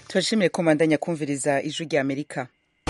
turashimiye ko mandanya kumviriza ijwi rya amerika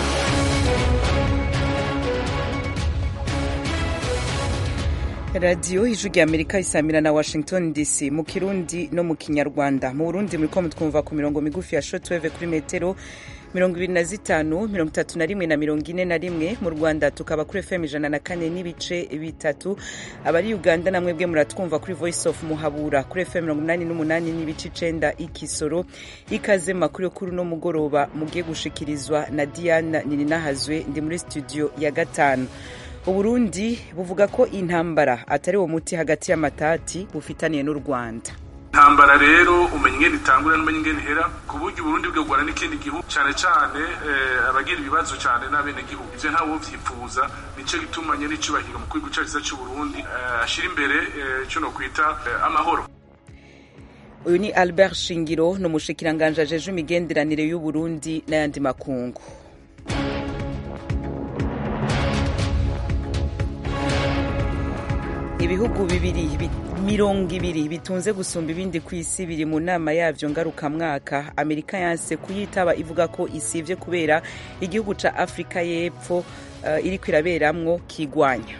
radiyo ijwi rya amerika isamira na washington dc mu kirundi no mu kinyarwanda mu burundi muriko mutwumva ku mirongo migufi ya shotweve kuri metero mirongo ibiri na zitanu mirongo itatu na rimwe na mirongo ine na rimwe mu rwanda tukaba kuri fm ijana na kane n'ibice bitatu abari uganda namwe bwe muratwumva kuri voice of muhabura kuri fm mirongo inani n'umunani n'ibice icenda ikisoro ikaze makuru yo kuri uno mugoroba mugiye gushikirizwa na diana nininahazwe ndi muri studio ya gatanu uburundi buvuga ko intambara atari uwo muti hagati y'amatati bufitaniye n'u rwanda intambara rero umenya ingene itangura n'umenya ingene ihera ku buryo uburundi bwegwana n'ikindi gihugu cane cane abagira ibibazo cane n'abenegihugu ivyo ntawe vyipfuza nico gituma nyene icubahiro mu gihugu cacu c'uburundi ashira imbere ico nokwita amahoro uyu ni albert shingiro ni umushikiranganje ajeje imigenderanire y'uburundi n'ayandi makungu ibihugu bibiri mirongo ibiri bitunze gusumba ibindi ku isi biri mu nama yavyo ngarukamwaka amerika yanse kuyitaba ivuga ko isivye kubera igihugu ca afurika y'epfo uh, iriko iraberamwo kigwanya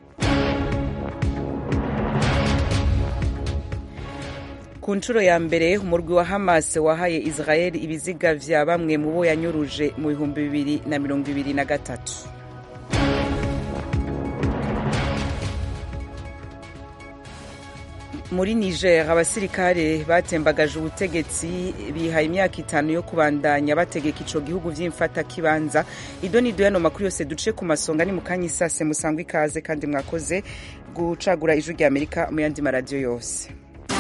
ku nshuro ya mbere umurwi wa hamas wahaye israel ibiziga vya bamwe mu bo yanyuruje mu bihumbi bibiri na mirongo ibiri na gatatu muri niger abasirikare batembagaje ubutegetsi bihaye imyaka itanu yo kubandanya bategeka ico gihugu vy'imfata kibanza ido nido yano makuru yose duce ku masonga ni mukanya isase musangwa ikaze kandi mwakoze gucagura ijwi rya amerika mu yandi maradiyo yose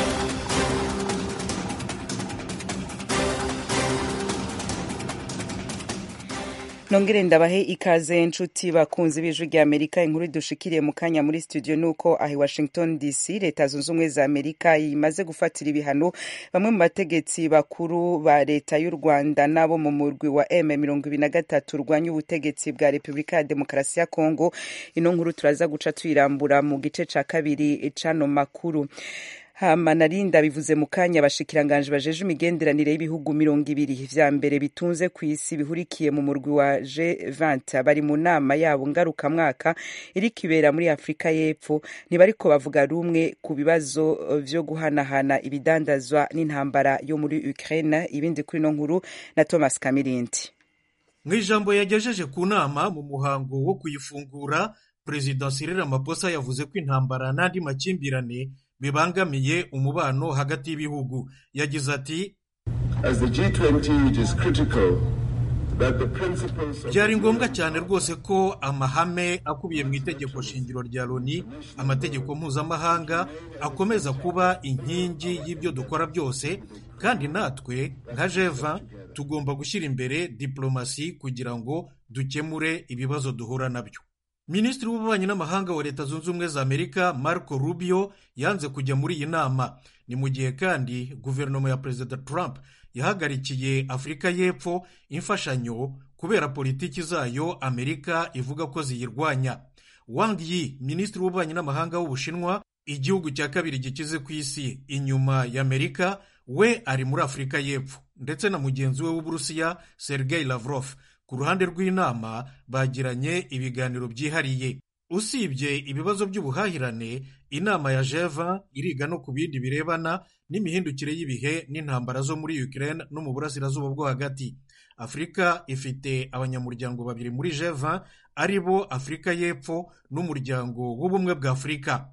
nongere ndabahe ikaze nshuti bakunzi b'ijwi rya amerika inkuru dushikiriye mu kanya muri studio nuko ahi washington dc leta zunze ubumwe za amerika imaze gufatira ibihano bamwe mu bategetsi bakuru ba leta y'u rwanda n'abo mu murwi wa m mirongo ibiri na gatatu urwanya ubutegetsi bwa repubulika ya demokarasi ya kongo ino nkuru turaza guca tuyirambura mu gice ca kabiri c'ano makuru hama narinda bivuze mu kanya abashikiranganje bajeje imigenderanire y'ibihugu mirongo ibiri vya mbere bitunze ku isi bihurikiye mu murwi wa G20 bari mu nama yabo ngarukamwaka iriko ibera muri Afurika y'Epfo ntibariko bavuga rumwe ku bibazo vyo guhanahana ibidandazwa n'intambara yo muri Ukraine ibindi kuri no nkuru na Thomas Kamirindi mu ijambo yagejeje ku nama mu muhango wo kuyifungura Perezida Cyril Ramaphosa yavuze ko intambara n'andi makimbirane bibangamiye umubano hagati y'ibihugu yagize ati byari ngombwa cyane rwose ko amahame akubiye mu itegeko shingiro rya loni amategeko mpuzamahanga akomeza kuba inkingi y'ibyo dukora byose kandi natwe nka jeva tugomba gushyira imbere diplomasi kugira ngo dukemure ibibazo duhura nabyo minisitiri w'ububanyi n'amahanga wa leta zunze ubumwe za amerika marco rubio yanze kujya muri iyi nama ni mu gihe kandi guverinoma ya perezida trump yahagarikiye afurika y'epfo imfashanyo kubera politiki zayo amerika ivuga ko ziyirwanya wang yi minisitiri w'ububanyi n'amahanga w'ubushinwa igihugu cya kabiri gikize ku isi inyuma ya amerika we ari muri afurika y'epfo ndetse na mugenzi we w'uburusiya sergei lavrov ku ruhande rw'inama bagiranye ibiganiro byihariye usibye ibibazo by'ubuhahirane inama ya jeva iriga no ku bindi birebana n'imihindukire y'ibihe n'intambara zo muri Ukraine no mu burasirazuba bwo hagati afurika ifite abanyamuryango babiri muri jeva ari bo afurika y'epfo n'umuryango w'ubumwe bwa afurika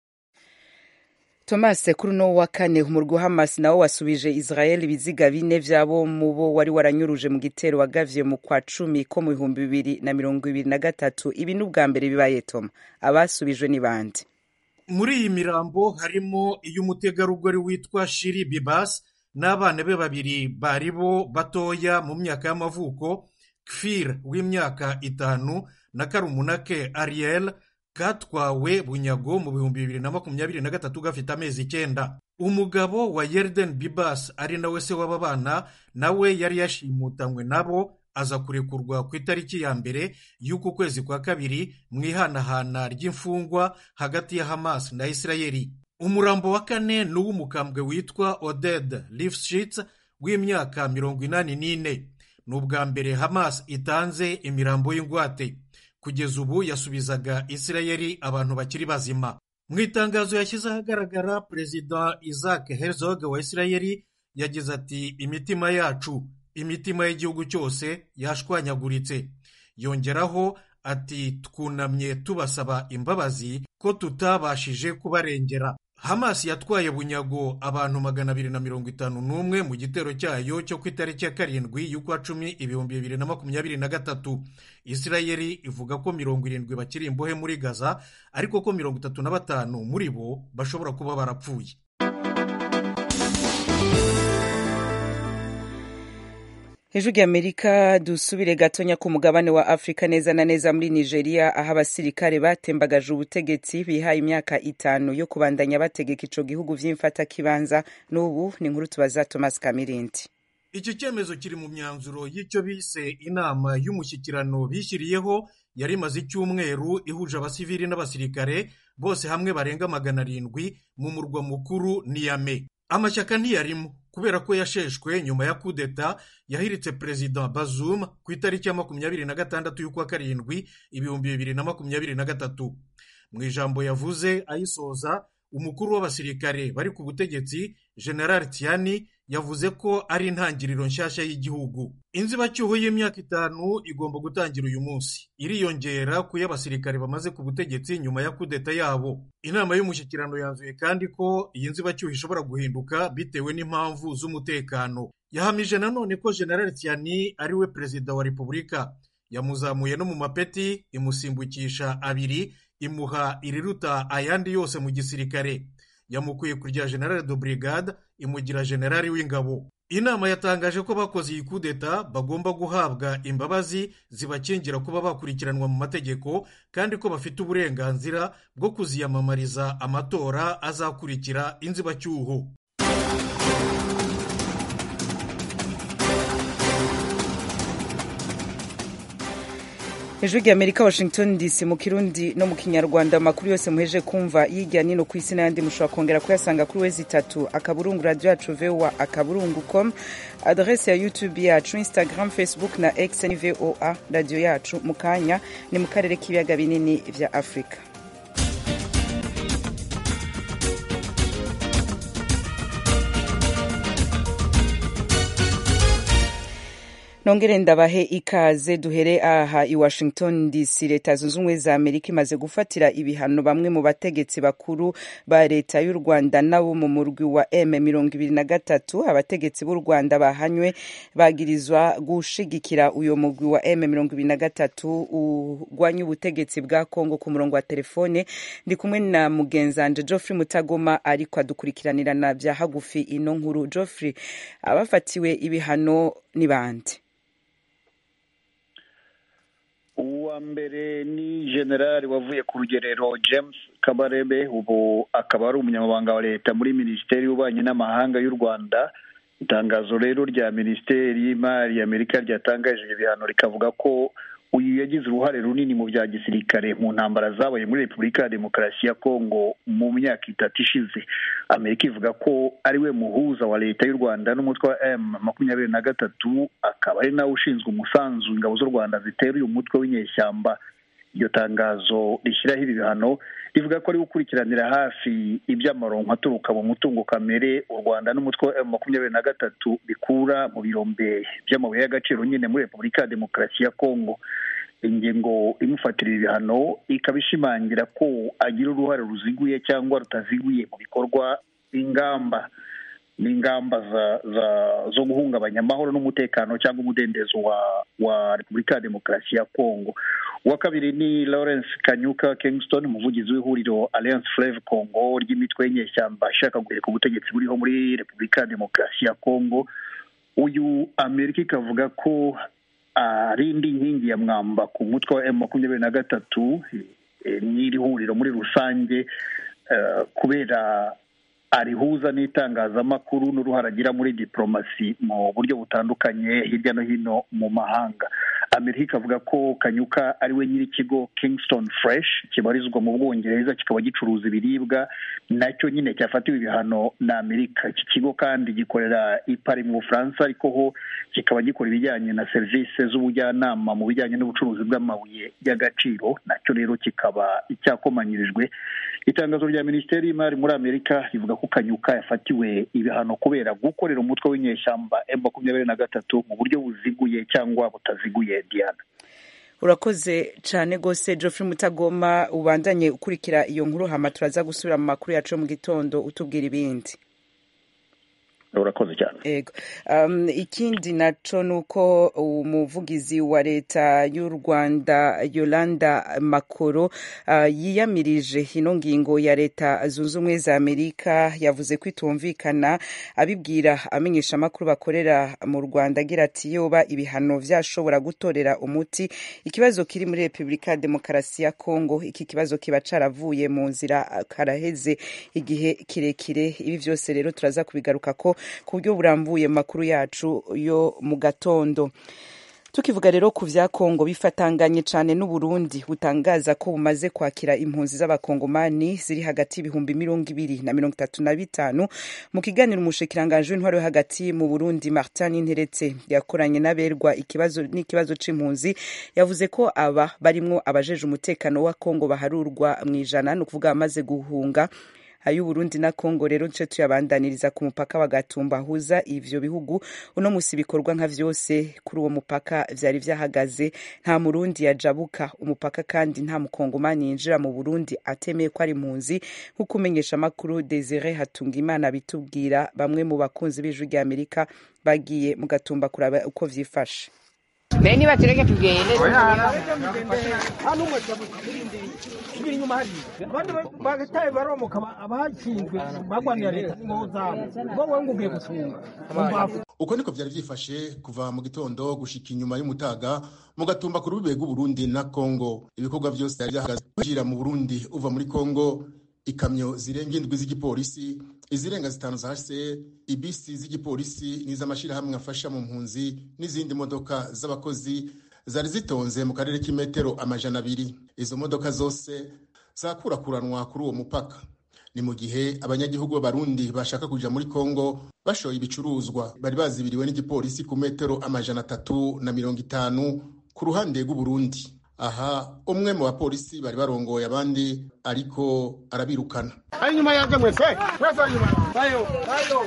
Thomas kuri uno wa kane umurwi wa Hamas nawo wasubije Israel ibiziga bine vyabo mu bo wari waranyuruje mu gitero wagavye mu kwa cumi ko mu bihumbi bibiri na mirongo ibiri na gatatu ibi ni ubwa mbere bibaye Toma abasubijwe ni bande muri iyi mirambo harimo iy'umutegarugori witwa Shiri Bibas n'abana be babiri bari bo batoya mu myaka y'amavuko Kfir w'imyaka itanu na Karumunake Ariel katwawe bunyago mu bihumbi bibiri na makumyabiri na gatatu gafite amezi icyenda umugabo wa yerden bibas ari nawe se w'aba bana nawe yari yashimutanywe nabo aza kurekurwa ku itariki ya mbere y'uku kwezi kwa kabiri mu ihanahana ry'imfungwa hagati ya hamas na isirayeli umurambo wa kane ni uw'umukambwe witwa oded lifshitz rw'imyaka mirongo inani n'ine ni ubwa mbere hamas itanze imirambo y'ingwate kugeza ubu yasubizaga isirayeli abantu bakiri bazima mu itangazo yashyize ahagaragara perezida isaac herzog wa isirayeli yagize ati imitima yacu imitima y'igihugu cyose yashwanyaguritse yongeraho ati twunamye tubasaba imbabazi ko tutabashije kubarengera hamas yatwaye bunyago abantu magana abiri na mirongo itanu n'umwe mu gitero cyayo cyo ku itariki ya karindwi y'ukwa cumi ibihumbi bibiri na makumyabiri na gatatu isirayeli ivuga ko mirongo irindwi bakiri imbohe muri gaza ariko ko mirongo itatu na batanu muri bo bashobora kuba barapfuye hejuru y'amerika dusubire gatonya ku mugabane wa afurika neza na neza muri nigeria aho abasirikare batembagaje ubutegetsi bihaye imyaka itanu yo kubandanya bategeka ico gihugu vy'imfatakibanza n'ubu ni inkuru tubaza thomas kamirindi iki cyemezo kiri mu myanzuro y'icyo bise inama y'umushyikirano bishyiriyeho yari imaze icyumweru ihuje abasivili n'abasirikare bose hamwe barenga magana arindwi mu murwa mukuru niyame amashyaka ntiyarimo kubera ko yasheshwe nyuma ya kudeta yahiritse perezida bazum ku itariki ya makumyabiri na gatandatu y'ukwa karindwi ibihumbi bibiri na makumyabiri na gatatu mu ijambo yavuze ayisoza umukuru w'abasirikare bari ku butegetsi general tiani yavuze ko ari intangiriro nshyashya y'igihugu inzibacyuho y'imyaka itanu igomba gutangira uyu munsi iriyongera ku y'abasirikare bamaze ku butegetsi nyuma ya kudeta yabo inama y'umushyikirano yanzuye kandi ko iyi nzibacyuho ishobora guhinduka bitewe n'impamvu z'umutekano yahamije nanone ko general tiani ari we perezida wa repubulika yamuzamuye no mu mapeti imusimbukisha abiri imuha iriruta ayandi yose mu gisirikare yamukuye ku rya generale de brigade imugira generali w'ingabo inama yatangaje ko bakoze iyi kudeta bagomba guhabwa imbabazi zibakingira kuba bakurikiranwa mu mategeko kandi ko bafite uburenganzira bwo kuziyamamariza amatora azakurikira inzibacyuho hejuru y'amerika washington dc mu kirundi no mu kinyarwanda amakuru yose muheje kumva yijya nino ku isi n'ayandi mushobora kongera kuyasanga kuri wezi itatu akaburungu radiyo yacu voa akaburungu com adrese ya youtube yacu instagram facebook na x ni voa radiyo yacu mu kanya ni mu karere k'ibiyaga binini vya afurika nongere ndabahe ikaze duhere aha i washington dc leta zunze ubumwe za amerika imaze gufatira ibihano bamwe mu bategetsi bakuru ba leta y'u rwanda nabo mu murwi wa m mirongo ibiri na gatatu abategetsi b'u rwanda bahanywe bagirizwa gushigikira uyo murwi wa m mirongo ibiri na gatatu urwanya ubutegetsi bwa kongo ku murongo wa telefone ndi kumwe na mugenzanje geoffrey mutagoma ariko adukurikiranirana bya hagufi ino nkuru geoffrey abafatiwe ibihano ni bande uwa mbere ni generali wavuye ku rugerero james kabarebe ubu akaba ari umunyamabanga wa leta muri minisiteri y'ububanyi n'amahanga y'u rwanda itangazo rero rya minisiteri y'imari y'amerika ryatangaje ibihano rikavuga ko uyu yagize uruhare runini mu bya gisirikare mu ntambara zabaye muri repubulika ya demokarasi ya kongo mu myaka itatu ishize amerika ivuga ko ari we muhuza wa leta y'u rwanda n'umutwe wa m makumyabiri na gatatu akaba ari nawe ushinzwe umusanzu ingabo z'u rwanda zitera uyu mutwe w'inyeshyamba iryo tangazo rishyiraho ibi bihano rivuga ko ari gukurikiranira hafi iby'amaronko aturuka mu mutungo kamere u rwanda n'umutwe wa m makumyabiri na gatatu bikura mu birombe by'amabuye y'agaciro nyine muri repubulika ya demokarasi ya kongo ingingo imufatira ibihano ikaba ishimangira ko agira uruhare ruziguye cyangwa rutaziguye mu bikorwa ingamba n'ingamba zo guhungabanya amahoro n'umutekano cyangwa umudendezo wa wa repubulika ya demokarasi ya kongo uwa kabiri ni lawrence kanyuka kingston umuvugizi w'ihuriro alliance fleve congo ry'imitwe y'inyeshyamba ishaka guheka ubutegetsi buriho muri repubulika ya demokarasi ya kongo uyu amerika ikavuga ko ari indi nkingi ya mwamba ku mutwe wa emu makumyabiri na gatatu n'iri huriro muri rusange kubera arihuza n'itangazamakuru n'uruhare agira muri diporomasi mu buryo butandukanye hirya no hino mu mahanga amerika ikavuga ko kanyuka ari we nyir'ikigo kingston fresh kibarizwa mu bwongereza kikaba gicuruza ibiribwa nacyo nyine cyafatiwe ibihano na amerika iki kigo kandi gikorera i Paris mu bufaransa ariko ho kikaba gikora ibijyanye na serivisi z'ubujyanama mu bijyanye n'ubucuruzi bw'amabuye y'agaciro nacyo rero kikaba cyakomanyirijwe itangazo rya minisiteri y'imari muri amerika rivuga ko kanyuka yafatiwe ibihano kubera gukorera umutwe w'inyeshyamba m makumyabiri na gatatu mu buryo buziguye cyangwa butaziguye diana urakoze cyane rwose geoffrey mutagoma ubandanye ukurikira iyo nkuru hama turaza gusubira mu makuru yacu yo mu gitondo utubwira ibindi urakoze cyane ego um, ikindi naco nuko umuvugizi wa leta y'u rwanda yolanda makoro uh, yiyamirije ino ngingo ya leta zunze ubumwe za amerika yavuze ko itumvikana abibwira amenyesha amakuru bakorera mu rwanda agira ati yoba ibihano vyashobora gutorera umuti ikibazo kiri muri repubulika ya demokarasi ya kongo iki kibazo kiba caravuye mu nzira karaheze igihe kirekire ibi vyose rero turaza kubigaruka ko ku buryo burambuye mu makuru yacu yo mu gatondo tukivuga rero ku vya kongo bifatanganye cane n'uburundi butangaza ko bumaze kwakira impunzi z'abakongomani ziri hagati y'ibihumbi mirongo ibiri na mirongo itatu na bitanu mu kiganiro umushikiranganji w'intwaro yo hagati mu burundi martin interetse yakoranye n'aberwa ikibazo n'ikibazo c'impunzi yavuze ko aba barimwo abajeje umutekano wa kongo baharurwa mw'ijana ni ukuvuga bamaze guhunga ay'uburundi na kongo rero duce tuyabandaniriza ku mupaka wa gatumba ahuza ivyo bihugu uno musi bikorwa nka vyose kuri uwo mupaka vyari vyahagaze nta murundi yajabuka umupaka kandi nta mukongomani yinjira mu burundi atemeye ko ari impunzi nk'uko umenyesha amakuru desire hatungimana bitubwira bamwe mu bakunzi b'ijwi rya amerika bagiye mu gatumba kuraba uko vyifashe bene batureke tugende tubiri inyuma hariya abandi bagataye baromoka abashinzwe bagwanira leta n'ingo zabo bo wowe ngo ugiye gucunga mumbavu uko niko vyari vyifashe kuva mu gitondo gushika inyuma y'umutaga mu gatumba ku rubibe rw'uburundi na kongo ibikorwa vyose vyari vyahagaze kwinjira mu burundi uva muri kongo ikamyo zirenga indwi z'igipolisi izirenga zitanu za hse ibisi z'igipolisi n'iz'amashirahamwe afasha mu mpunzi n'izindi modoka z'abakozi zari zitonze mu karere k'imetero amajana abiri izo modoka zose zakurakuranwa kuri uwo mupaka ni mu gihe abanyagihugu b'abarundi bashaka kuja muri kongo bashoye ibicuruzwa bari bazibiriwe n'igipolisi ku metero amajana atatu na mirongo itanu ku ruhande rw'uburundi aha umwe mu bapolisi bari barongoye abandi ariko arabirukana ari nyuma yanjye mwese mwese ari nyuma bayo bayo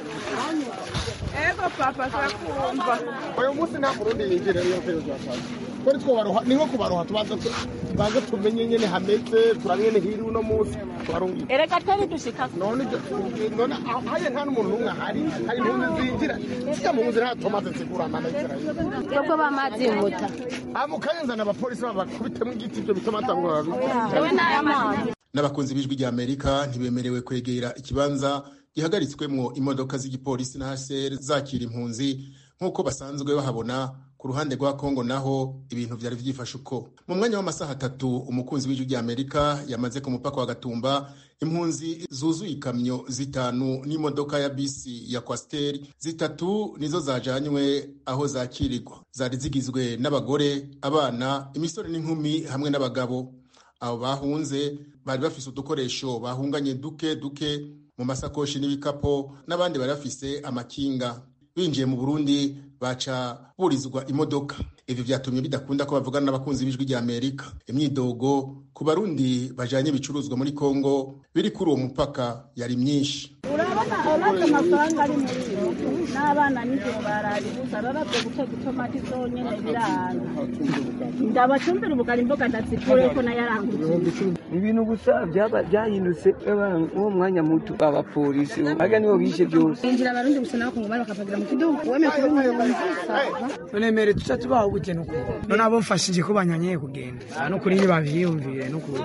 ego papa sakumva uyu munsi nta murundi yinjira niyo kwezi kwa kane twari twobaroha ni nko kubaroha tubanza tubanza tumenye nyene hameze turangene hiri uno munsi twarungiye erega twari dushika none none haye nta n'umuntu n'umwe ahari hari impunzi zinjira zija mu nzira tomate zigura amana y'isirayeli twebwe bamazi muta amukayenzana abapolisi babakubitemo igiti ibyo bituma atangura ewe n'ayamazi n'abakunzi b'ijwi rya amerika ntibemerewe kwegera ikibanza gihagaritswemwo imodoka z'igipolisi na hcr zakira impunzi nk'uko basanzwe bahabona ku ruhande rwa kongo naho ibintu vyari vyifashe uko mu mwanya w'amasaha atatu umukunzi w'ijwi rya amerika yamaze ku mupaka wa gatumba impunzi zuzuye ikamyo zitanu n'imodoka ya bisi ya kwasiteri zitatu nizo zajanywe aho zakirirwa zari zigizwe n'abagore abana imisore n'inkumi hamwe n'abagabo abo bahunze bari bafise udukoresho bahunganye duke duke mu masakoshi n'ibikapo n'abandi bari bafise amakinga binjiye mu burundi baca burizwa imodoka ivyo vyatumye bidakunda ko bavugana n'abakunzi b'ijwi rya amerika imyidogo ku barundi bajanye ibicuruzwa muri kongo biri kuri uwo mupaka yari myinshi urabona urabona amafaranga ari muri yo n'abana nijoro baraye gusa rarabye guteka itomati zonyene biranga ndabacumbira ubugari imboga ndazikure ko nayarangutse ibintu gusa byaba byahindutse uwo mwanya muto abapolisi aga nibo bishe byose injira abarundi gusa nabo kungumana bakapagira mu kidugu wemeye kuba umuyobozi nemere tuca tubaho gute nuko none abo mfashije ko banyanyeye kugenda nukuri ntibavyiyumvire nukuri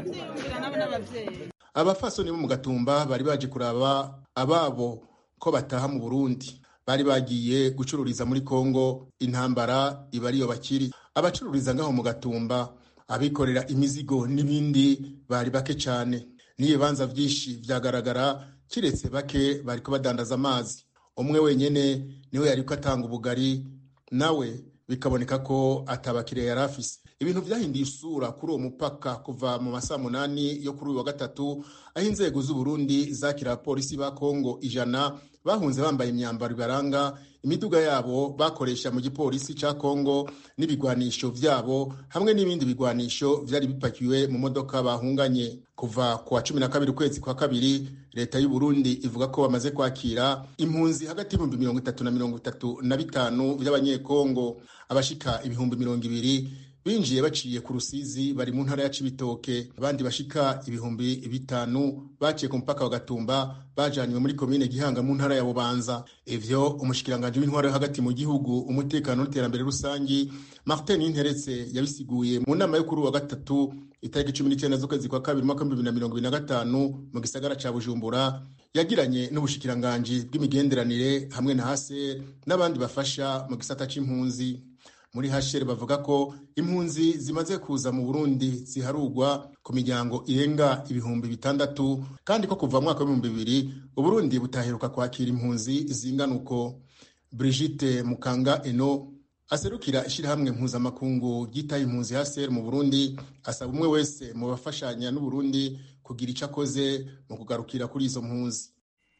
abafasoni bo mu gatumba bari baje kuraba ababo ko bataha mu burundi bari bagiye gucururiza muri kongo intambara iba ariyo bakiri abacururiza ngaho mu gatumba abikorera imizigo n'ibindi bari bake cyane n'ibibanza byinshi byagaragara kiretse bake bari ko badandaza amazi umwe wenyine niwe yari ko atanga ubugari nawe bikaboneka ko atabakiriya yari afise ibintu vyahinduye isura kuri uwo mupaka kuva mu masaha munani yo kuri uyu wa gatatu aho inzego z'uburundi zakira abapolisi ba kongo ijana bahunze bambaye imyambaro ibaranga imiduga yabo bakoresha mu gipolisi ca kongo n'ibigwanisho vyabo hamwe n'ibindi bigwanisho vyari bipakiwe mu modoka bahunganye kuva ku wa cumi na kabiri ukwezi kwa kabiri leta y'u Burundi ivuga ko bamaze kwakira impunzi hagati y'ibihumbi mirongo itatu na mirongo itatu na bitanu vy'abanyekongo abashika ibihumbi mirongo ibiri binjiye baciye ku rusizi bari mu ntara ya cibitoke abandi bashika ibihumbi bitanu baciye ku mupaka wa gatumba bajanywe muri komine gihanga mu ntara ya bubanza ivyo umushikiranganji w'intwaro yo hagati mu gihugu umutekano n'iterambere rusangi martin interetse yabisiguye mu nama yo kuri wa gatatu itariki cumi n'icyenda z'ukwezi kwa kabiri umwaka w'ibihumbi bibiri na mirongo ibiri na gatanu mu gisagara ca bujumbura yagiranye n'ubushikiranganji bw'imigenderanire hamwe na hase n'abandi bafasha mu gisata c'impunzi muri hashere bavuga ko impunzi zimaze kuza mu burundi ziharugwa ku miryango irenga ibihumbi bitandatu kandi ko kuva mwaka w'ibihumbi bibiri uburundi butaheruka kwakira impunzi zingana uko brigitte mukanga eno aserukira ishyirahamwe mpuzamakungu ryitaye impunzi hasere mu burundi asaba umwe wese mu bafashanya n'uburundi kugira icyo akoze mu kugarukira kuri izo mpunzi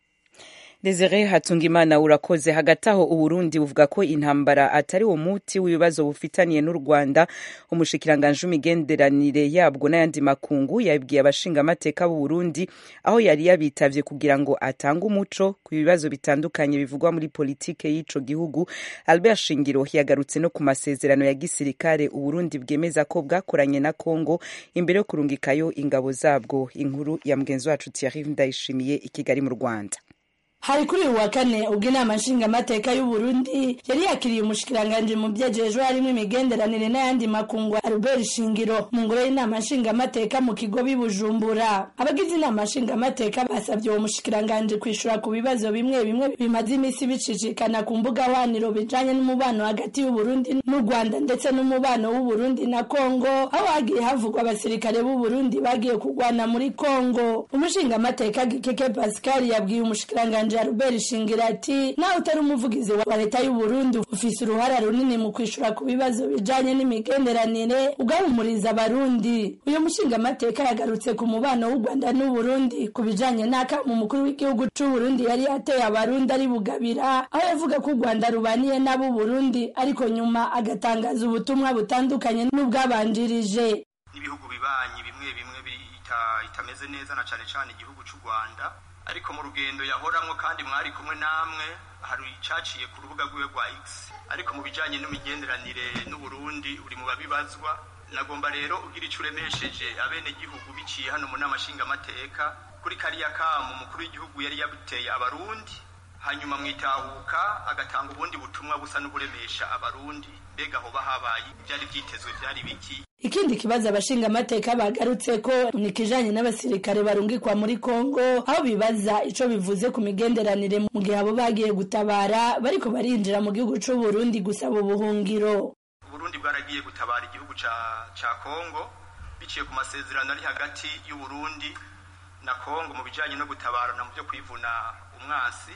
Desire Hatungimana urakoze hagati aho Uburundi buvuga ko intambara atari wo muti w'ibibazo bufitaniye n'u Rwanda umushikiranganje w'imigenderanire yabwo n'ayandi makungu yabwiye abashingamateka b'u Burundi aho yari yabitavye kugira ngo atange umuco ku bibazo bitandukanye bivugwa muri politike y'ico gihugu Albert Shingiro yagarutse no ku masezerano ya gisirikare u Burundi bwemeza ko bwakoranye na Congo imbere yo kurungikayo ingabo zabwo inkuru ya mugenzi wacu Thierry Ndayishimiye i Kigali mu Rwanda hari kuri uyu wa kane ubwo inama nshingamateka y'u Burundi yari yakiriye umushikiranganje mu byejejwe harimo imigenderanire n'ayandi makungu Albert Shingiro mu ngoro y'inama nshingamateka mu kigo bibujumbura abagize inama nshingamateka basabye uwo mushikiranganje kwishura ku bibazo bimwe bimwe bimaze iminsi bicicikana ku mbuga hwaniro bijanye n'umubano hagati y'u Burundi n'u Rwanda ndetse n'umubano w'u Burundi na Kongo aho hagiye havugwa abasirikare b'u Burundi bagiye kurwana muri Kongo umushingamateka Gikeke Pascal yabwiye umushikiranganje Albert Shingira ati nawe utari umuvugizi wa leta y'u Burundi ufise uruhara runini mu kwishura ku bibazo bijanye n'imigenderanire ugahumuriza abarundi uyu mushingamateka yagarutse ku mubano w'u Rwanda n'u Burundi ku bijanye n'akamu umukuru w'igihugu c'u Burundi yari yateye abarundi ari bugabira aho yavuga ko u Rwanda rubaniye n'ab'u Burundi ariko nyuma agatangaza ubutumwa butandukanye n'ubwabanjirije ibihugu bibanyi bimwe bimwe itameze neza na cane cane igihugu c'u Rwanda ariko mu rugendo yahoramwo kandi mwari kumwe namwe hari icaciye ku rubuga rwiwe rwa X ariko mu bijanye n'imigenderanire n'Uburundi uri mu babibazwa nagomba rero ugira ico uremesheje abene gihugu biciye hano mu nama nshingamateka kuri kariya kamu umukuru w'igihugu yari yabuteye abarundi hanyuma mwitahuka agatanga ubundi butumwa busa n'uburemesha abarundi mbega hoba habaye byari vyitezwe vyari biki ikindi kibazo abashingamateka bagarutse ko ni kijanye n'abasirikare barungikwa muri Kongo aho bibaza ico bivuze ku migenderanire mu gihe abo bagiye gutabara bariko barinjira mu gihugu c'u Burundi gusaba ubuhungiro Burundi bwaragiye gutabara igihugu ca ca Kongo biciye ku masezerano ari hagati y'u Burundi na Kongo mu bijanye no gutabarana mu byo kwivuna umwasi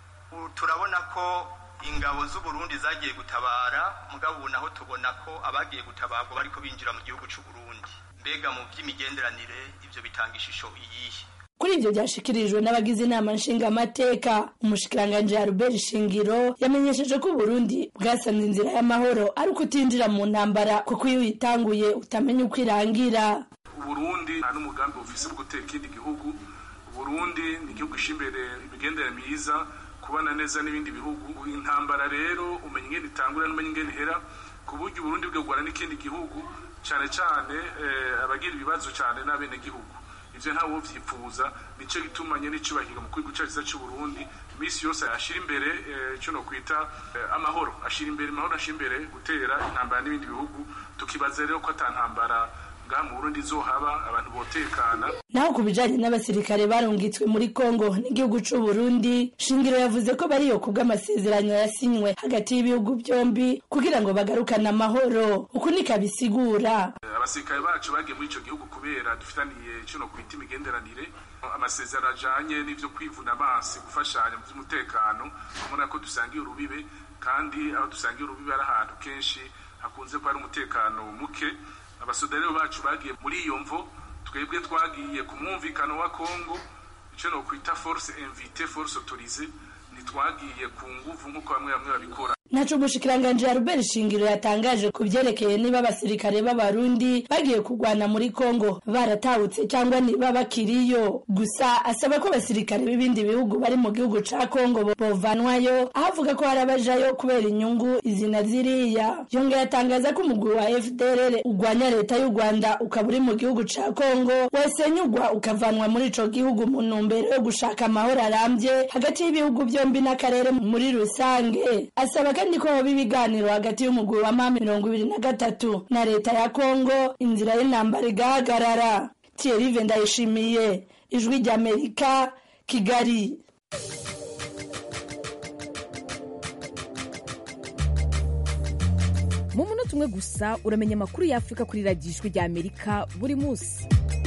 turabona ko ingabo z'u Burundi zagiye gutabara mugabo ubu naho tubona ko abagiye gutabarwa bariko binjira mu gihugu c'u Burundi mbega mu by'imigenderanire ivyo bitanga ishusho iyihe kuri ivyo byashikirijwe n'abagize inama nshingamateka umushikiranganje Albert Shingiro yamenyesheje ko Burundi bwasanze inzira y'amahoro ari kutinjira mu ntambara kuko iyo uyitanguye utamenya uko irangira Burundi nta n'umugambi bufise bwo gutera ikindi gihugu Burundi ni igihugu ishimbere imigenderanire myiza kubana neza n'ibindi bihugu intambara rero umenya ingene itangura n'umenya ingene ihera ku buryo Burundi bwegwana n'ikindi gihugu cyane cyane abagira ibibazo cyane n'abene gihugu ivyo ntawe uvyipfuza nico gitumanye n'icubahiro mu kwiga cyaciza cy'u Burundi imisi yose ashira imbere ico no kwita amahoro ashira imbere amahoro ashira imbere gutera intambara n'ibindi bihugu tukibaza rero ko atantambara ngaha mu burundi izohaba abantu botekana naho ku bijanye n'abasirikare barungitswe muri kongo n'igihugu c'u burundi shingiro yavuze ko bariyo ku bw'amasezerano yasinywe hagati y'ibihugu byombi kugira ngo bagarukane amahoro uku nikabisigura abasirikare bacu bagiye muri ico gihugu kubera dufitaniye kino kwita imigenderanire amasezerano ajanye n'ivyo kwivuna amaso gufashanya mu vy'umutekano ubona ko dusangiye urubibe kandi aho dusangiye urubibe ari ahantu kenshi hakunze kuba ari umutekano muke abasodari bacu bagiye muri iyo mvo twebwe twagiye ku mwumvikano wa kongo icyo nokwita force invite force autorise ntitwagiye ku nguvu nk'uko bamwe bamwe babikora ntaco umushikiranganji ya Robert Shingiro yatangaje ku vyerekeye niba abasirikare b'abarundi bagiye kurwana muri Kongo baratahutse cyangwa niba bakiriyo gusa asaba ko abasirikare b'ibindi bihugu bari mu gihugu ca Kongo bovanwayo aho avuga ko hari abajayo kubera inyungu izina ziriya yongeye atangaza ko umugwi wa FDLR ugwanya leta y'u Rwanda ukaba uri mu gihugu ca Kongo wasenyugwa ukavanwa muri ico gihugu mu ntumbero yo gushaka amahoro arambye hagati y'ibihugu byombi n'akarere muri rusange asaba kandi ko hoba ibiganiro hagati y'umugwi wa mama mirongo ibiri na gatatu na leta ya kongo inzira y'intambara igahagarara thierry ndayishimiye ijwi ry'amerika kigali mu munota umwe gusa uramenya amakuru y'afurika kuri radiyo ijwi ry'amerika buri munsi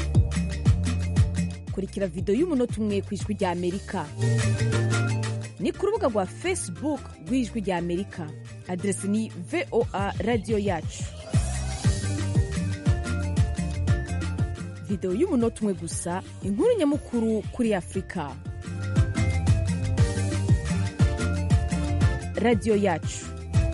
kurikira videwo y'umunota umwe ku ijwi ry'amerika ni ku rubuga rwa facebook rw'ijwi rya amerika aderesi ni voa radiyo yacu videwo y'umunota umwe gusa inkuru nyamukuru kuri afurika radiyo yacu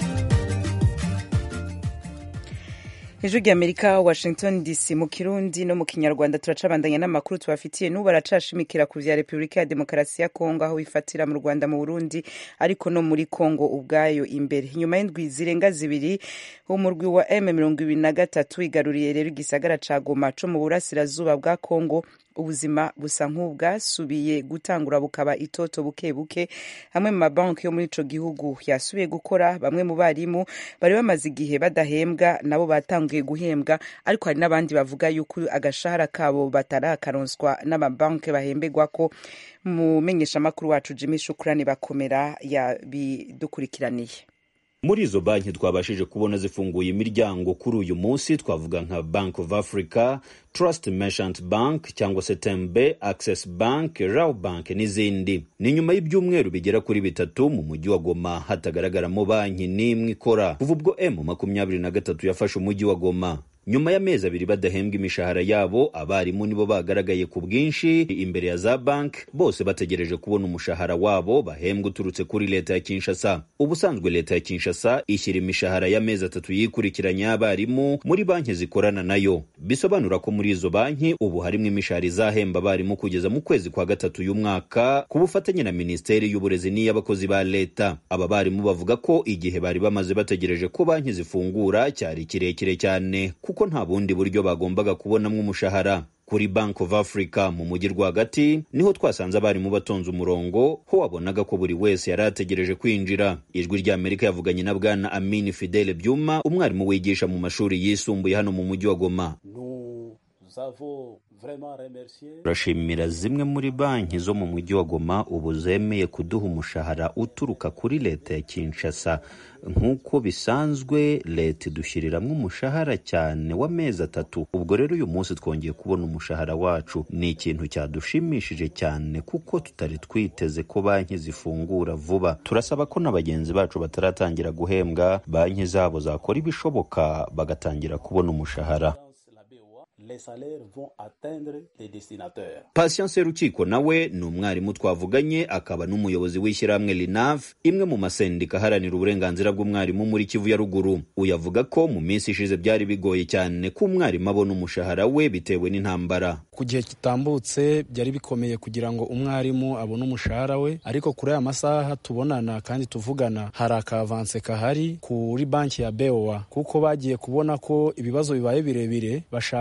ijwi ry'amerika washington dc mu kirundi no mu kinyarwanda turacabandanya n'amakuru tubafitiye n'ubu baracashimikira ku vya repubulika ya demokarasi ya kongo aho bifatira mu rwanda mu burundi ariko no muri kongo ubwayo imbere nyuma y'indwi zirenga zibiri umurwi wa m mirongo ibiri na gatatu igaruriye rero igisagara ca goma co mu burasirazuba bwa kongo ubuzima busa nk'ubwasubiye gutangura bukaba itoto buke buke hamwe mu mabanki yo muri ico gihugu yasubiye gukora bamwe mu barimu bari bamaze igihe badahembwa nabo batanguye guhembwa ariko hari n'abandi bavuga yuko agashahara kabo batarakaronswa n'amabanki bahemberwa ko mumenyeshamakuru wacu jimmy shukurani bakomera yabidukurikiraniye muri izo banki twabashije kubona zifunguye imiryango kuri uyu munsi twavuga nka bank of africa trust merchant bank cyangwa se tembe access bank raw bank n'izindi ni nyuma y'ibyumweru bigera kuri bitatu mu mujyi wa goma hatagaragaramo banki n'imwe ikora kuva ubwo m makumyabiri na gatatu yafashe umujyi wa goma nyuma y'amezi abiri badahembwa imishahara yabo abarimu nibo bagaragaye ku bwinshi imbere ya za banki bose bategereje kubona umushahara wabo bahembwa uturutse kuri leta ya kinshasa ubusanzwe leta ya kinshasa ishyira imishahara y'amezi atatu yikurikiranya y'abarimu muri banki zikorana nayo bisobanura ko muri izo banki ubu harimo imishahara izahemba abarimu kugeza mu kwezi kwa gatatu y'umwaka ku bufatanye na minisiteri y'uburezi n'iy'abakozi ba leta aba barimu bavuga ko igihe bari bamaze bategereje ko banki zifungura cyari kirekire cyane kuko nta bundi buryo bagombaga kubonamo umushahara kuri bank of africa mu mujyi rwagati niho twasanze abarimu batonze umurongo ho wabonaga ko buri wese yari ategereje kwinjira ijwi ry'amerika yavuganye na bwana amini fidele byuma umwarimu wigisha mu mashuri yisumbuye hano mu mujyi wa goma turashimira zimwe muri banki zo mu mujyi wa goma ubu zemeye kuduha umushahara uturuka kuri leta ya kinshasa nk'uko bisanzwe leta idushyiriramwo umushahara cyane w'amezi atatu ubwo rero uyu munsi twongeye kubona umushahara wacu ni ikintu cyadushimishije cyane kuko tutari twiteze ko banki zifungura vuba turasaba ko na bagenzi bacu bataratangira guhembwa banki zabo zakora ibishoboka bagatangira kubona umushahara les salaires vont atteindre les destinataires. Patience Rukiko nawe ni umwarimu twavuganye akaba n'umuyobozi w'ishyirahamwe LINAV imwe mu masendika aharanira uburenganzira bw'umwarimu muri Kivu ya ruguru uyu avuga ko mu minsi ishize byari bigoye cyane ko umwarimu abona umushahara we bitewe n'intambara ku gihe kitambutse byari bikomeye kugira ngo umwarimu abone umushahara we ariko kuri aya masaha tubonana kandi tuvugana hari akavanse kahari kuri banki ya beowa kuko bagiye kubona ko ibibazo bibaye birebire bashaka ko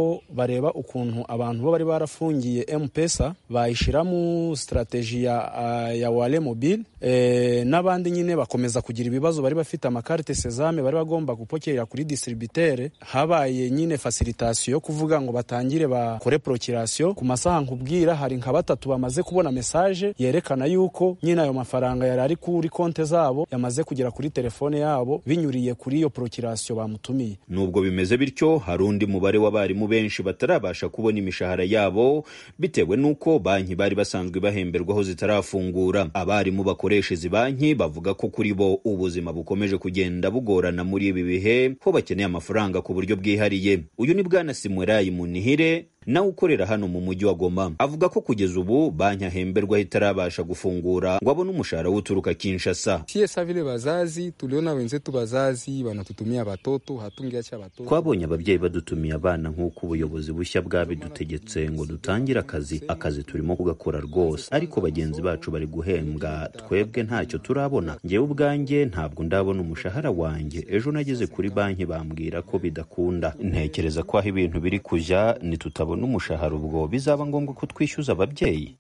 ko bareba ukuntu abantu bo bari barafungiye mpesa bayishyiramo sitarateji ya, ya wale mobile e, n'abandi nyine bakomeza kugira ibibazo bari bafite amakarite sezame bari bagomba gupokera kuri distributere habaye nyine fasilitasiyo yo kuvuga ngo batangire bakore prokirasiyo ku masaha nkubwira hari nka batatu bamaze kubona mesaje yerekana yuko nyine ayo mafaranga yari ari kuri konte zabo yamaze kugera kuri telefone yabo binyuriye kuri iyo prokirasiyo bamutumiye nubwo bimeze bityo hari undi mubare w'abarimu benshi batarabasha kubona imishahara yabo bitewe n'uko banki bari basanzwe bahemberwaho zitarafungura abarimu bakoresha izi banki bavuga ko kuri bo ubuzima bukomeje kugenda bugorana muri ibi bihe ko bakeneye amafaranga ku buryo bwihariye uyu ni bwana simwerayi munihire nawe ukorera hano mu mujyi wa Goma avuga ko kugeza ubu banki ahemberwaho itarabasha gufungura ngo abone umushahara w'uturuka Kinshasa. Sie vile bazazi tuliona wenzetu bazazi wanatutumia watoto hatungiacha watoto. Twabonye ababyeyi badutumiye abana nk'uko ubuyobozi bushya bwabidutegetse ngo dutangire akazi. Akazi turimo kugakora rwose, ariko bagenzi bacu bari guhembwa, twebwe ntacyo turabona. Ngewe ubwanjye ntabwo ndabona umushahara wanjye. Ejo nageze kuri banki bambwira ko bidakunda. Ntekereza ko aho ibintu biri kujya nitutabona tutabona umushahara ubwo bizaba ngombwa ko twishyuza ababyeyi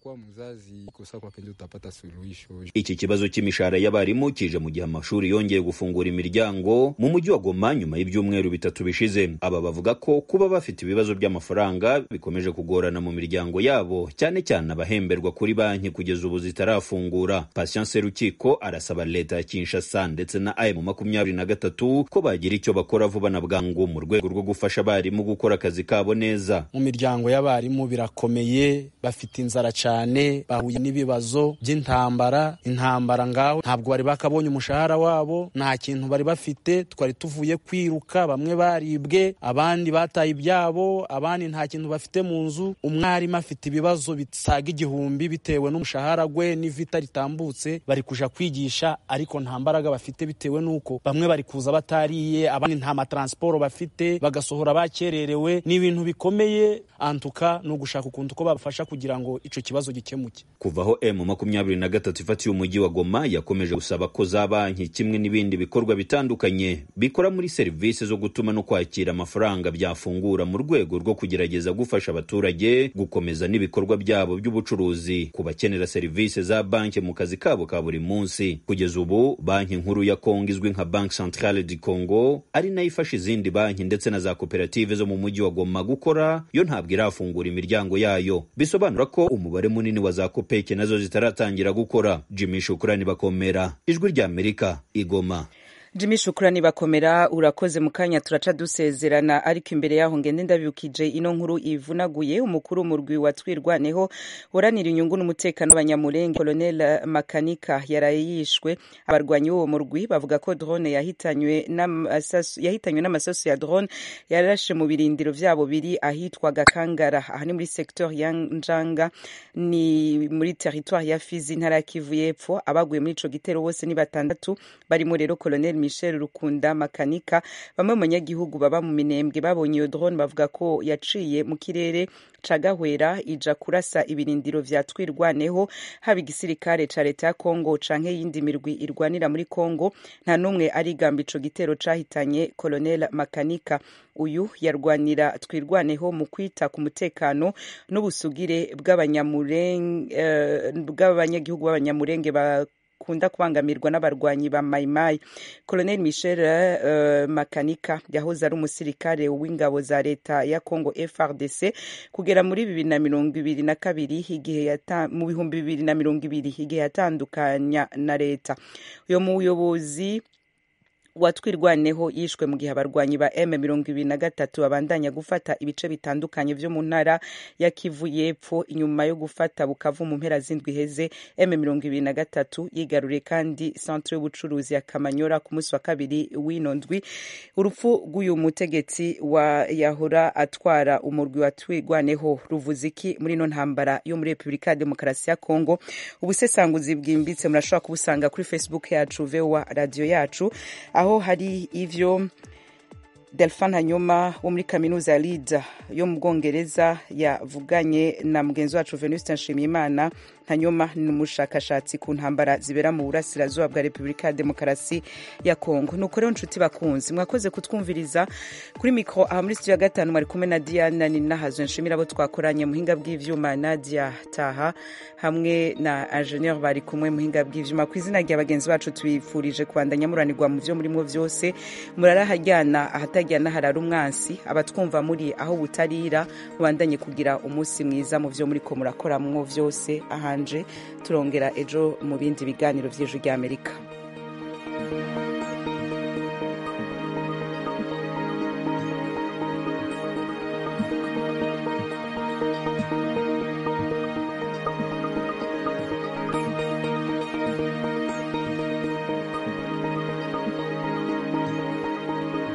iki kibazo cy'imishahara y'abarimu kije mu gihe amashuri yongeye gufungura imiryango mu mujyi wa goma nyuma y'ibyumweru bitatu bishize aba bavuga ko kuba bafite ibibazo by'amafaranga bikomeje kugorana mu miryango yabo cyane cyane abahemberwa kuri banki kugeza ubu zitarafungura patience rukiko arasaba leta ya kinshasa ndetse na am makumyabiri na gatatu ko bagira icyo bakora vuba na bwangu mu rwego rwo gufasha abarimu gukora akazi kabo neza mu miryango y'abarimu birakomeye bafite inzara cyane bahuye n'ibibazo by'intambara intambara ngaho ntabwo bari bakabonye umushahara wabo nta kintu bari bafite twari tuvuye kwiruka bamwe baribwe abandi bataye ibyabo abandi nta kintu bafite mu nzu umwarimu afite ibibazo bisaga igihumbi bitewe n'umushahara we n'ivita ritambutse bari kuja kwigisha ariko nta mbaraga bafite bitewe n'uko bamwe bari kuza batariye abandi nta mataransiporo bafite bagasohora bakererewe ni ibintu bikomeye antuka ni ugushaka ukuntu ko babafasha kugira ngo icyo kibazo gikemuke kuvaho emu makumyabiri na gatatu ifatiye umujyi wa goma yakomeje gusaba ko za banki kimwe n'ibindi bikorwa bitandukanye bikora muri serivisi zo gutuma no kwakira amafaranga byafungura mu rwego rwo kugerageza gufasha abaturage gukomeza n'ibikorwa byabo by'ubucuruzi ku bakenera serivisi za banki mu kazi kabo ka buri munsi kugeza ubu banki nkuru ya kongo izwi nka banki centrale du congo ari nayo ifasha izindi banki ndetse na za koperative zo mu mujyi wa goma gukora yo ntabwo irafungura imiryango yayo bisobanura ko umubare munini wa za kopeke nazo zitaratangira gukora jimmy shukurani bakomera ijwi ry'amerika igoma jimmy shukurani bakomera urakoze mu kanya turaca dusezerana ariko imbere yaho ngende ndabibukije ino nkuru ivunaguye umukuru w'umurwi wa twirwaneho uranira inyungu n'umutekano w'abanyamurenge colonel makanika yaraye yishwe abarwanyi b'uwo murwi bavuga ko drone yahitanywe n'amasasu ya drone yarashe mu birindiro vyabo biri ahitwa gakangara aha ni muri secteur ya njanga ni muri territoire ya fizi intara ya kivu y'epfo abaguye muri ico gitero bose ni batandatu barimo rero colonel michel rukunda makanika bamwe mu banyagihugu baba mu minembwe babonye iyo drone bavuga ko yaciye mu kirere ca gahwera ija kurasa ibirindiro vya twirwaneho haba igisirikare ca leta ya kongo canke yindi mirwi irwanira muri kongo nta n'umwe arigamba ico gitero cahitanye colonel makanika uyu yarwanira twirwaneho mu kwita ku mutekano n'ubusugire bw'abanyagihugu uh, b'abanyamurenge ba bakunda kubangamirwa n'abarwanyi ba mayimayi colonel michel uh, makanika yahoze ari umusirikare w'ingabo za leta ya congo frdc kugera muri bibiri na mirongo ibiri na kabiri igihe mu bihumbi bibiri na mirongo ibiri igihe yatandukanya na leta uyo muyobozi watwirwaneho yishwe mu gihe abarwanyi ba m mirongo ibiri na gatatu babandanya gufata ibice bitandukanye vyo mu ntara ya kivu y'epfo inyuma yo gufata bukavu mu mpera z'indwi heze m mirongo ibiri na gatatu yigaruriye kandi centre y'ubucuruzi ya kamanyora ku munsi wa kabiri w'ino ndwi urupfu rw'uyu mutegetsi wa yahora atwara umurwi wa twirwaneho ruvuze iki muri ino ntambara yo muri repubulika ya demokarasi ya kongo ubusesanguzi bwimbitse murashobora kubusanga kuri facebook yacu voa radiyo yacu aho hari ivyo delphin hanyuma wo muri kaminuza ya leeds yo mu bwongereza yavuganye na mugenzi wacu venuste nshimiyimana hanyuma ni umushakashatsi ku ntambara zibera mu burasirazuba bwa repubulika ya demokarasi ya kongo nuko rero nshuti bakunzi mwakoze kutwumviriza kuri mikoro aha muri studio ya gatanu mwari kumwe na diana ninahazwe nshimira abo twakoranye muhinga bw'ivyuma nadia taha hamwe na ingenieur bari kumwe muhinga bw'ivyuma ku izina rya bagenzi bacu tubifurije kubandanya muranirwa mu vyo murimo vyose murarahajyana ahatajyana harara umwansi abatwumva muri aho butarira mubandanye kugira umunsi mwiza mu vyo muriko murakoramwo vyose ahanje turongera ejo mu bindi biganiro vy'ejo ry'amerika